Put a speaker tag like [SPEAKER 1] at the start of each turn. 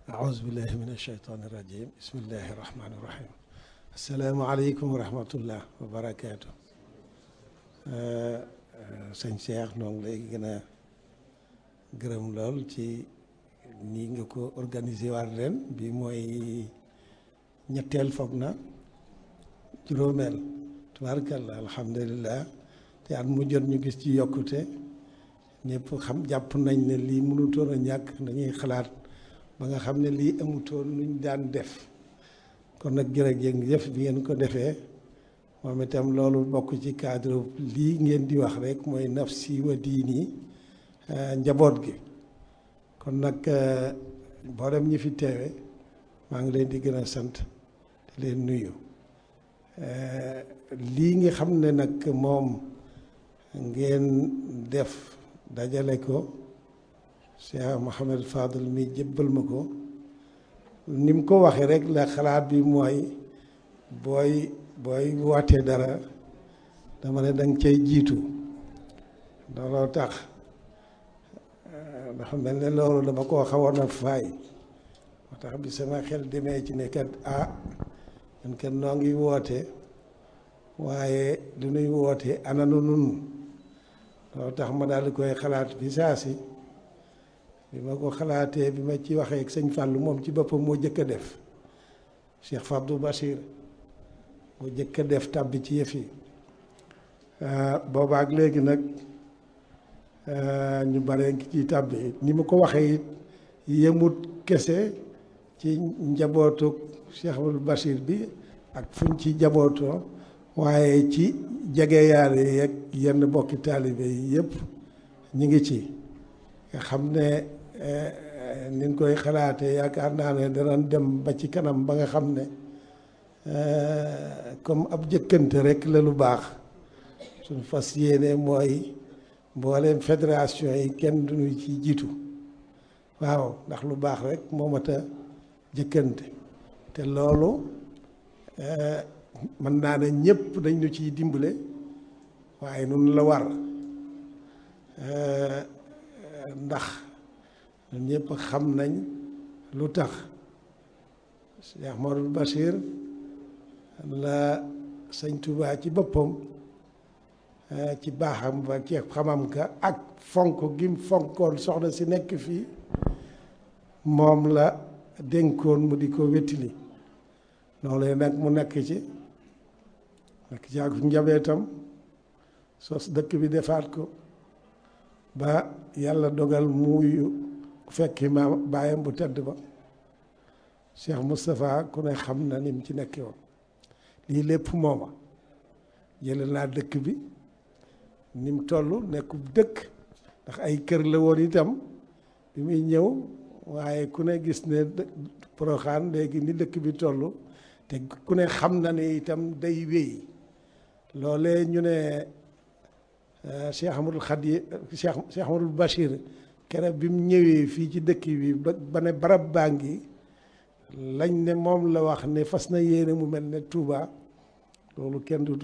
[SPEAKER 1] أعوذ بالله من الشيطان الرجيم بسم الله الرحمن الرحيم السلام عليكم ورحمة الله وبركاته sëñ Cheikh noo ngi lay gën a gërëm lool ci nii nga ko organiser waat ren bi mooy ñetteel foog na juróomeel tubaarkalla alhamdulilah te at mu jot ñu gis ci yokkute ñëpp xam jàpp nañ ne lii mënutoon a ñàkk dañuy xalaat ba nga xam ne lii amutoon luñ daan def kon nag jërëjëf bi ngeen ko defee moom itam loolu bokk ci cadre lii ngeen di wax rek mooy nafsi wa diini njaboot gi kon nag mboolem ñi fi teewe maa ngi leen di gën a sant di leen nuyu lii nga xam ne nag moom ngeen def dajale ko Cheikh Mouhamed Fadel mi jébbal ma ko ni mu ko waxee rek la xalaat bi mooy booy booy wootee dara dama ne danga cay jiitu looloo tax dafa mel ne loolu dama koo xawoon a faay moo tax bi sama xel demee ci ne kat ah man kat noo ngi woote waaye lu nuy woote ananu nun loolu tax ma daal di koy xalaat bi saa si bi ma ko xalaatee bi ma ci waxee ak sëñ Fallou moom ci boppam moo jëkk a def Cheikh Fabdou Bachir moo jëkk a def tàbbi ci yëf yi boobaak léegi nag ñu bare ngi ciy tàbbi ni ma ko waxee it yemut kese ci njabootu Cheikh Fabdou Bachir bi ak fuñ ci njabootoo waaye ci jege yaare yeeg yenn bokki taalibe yi yëpp ñu ngi ci nga xam ne niñ koy xalaatee yaakaar naa ne danañ dem ba ci kanam ba nga xam ne comme ab jëkkante rek la lu baax suñ fas yéene mooy mbooleem fédération yi kenn duñu ci jiitu waaw ndax lu baax rek moo mat a jëkkante te loolu mën naa ne ñëpp dañ ñu ciy dimbale waaye nun la war ndax ñun ñëpp xam nañ lu tax Cheikh Modou Bachir la sëñ Touba ci boppam ci baaxam ba ci xamam ka ak fonk gim fonkoon soxna si nekk fii moom la dénkoon mu di ko wettili loolee nag mu nekk ci nekk ci ak njabootam sos dëkk bi defaat ko ba yàlla dogal muuyu fekki ma baayam bu tedd ba Cheikh Moustapha ku ne xam na ni mu ci nekkee woon lii lépp mooma jële naa dëkk bi ni mu toll nekkub dëkk ndax ay kër la woon itam bi muy ñëw waaye ku ne gis ne Porokhane léegi ni dëkk bi toll te ku ne xam na ne itam day wéy loolee ñu ne Cheikh Amadou Khadi Cheikh Cheikh Amadou Bachir keroog bi mu ñëwee fii ci dëkk bi ba ba ne barab baa ngi lañ ne moom la wax ne fas na yéene mu mel ne Touba loolu kenn du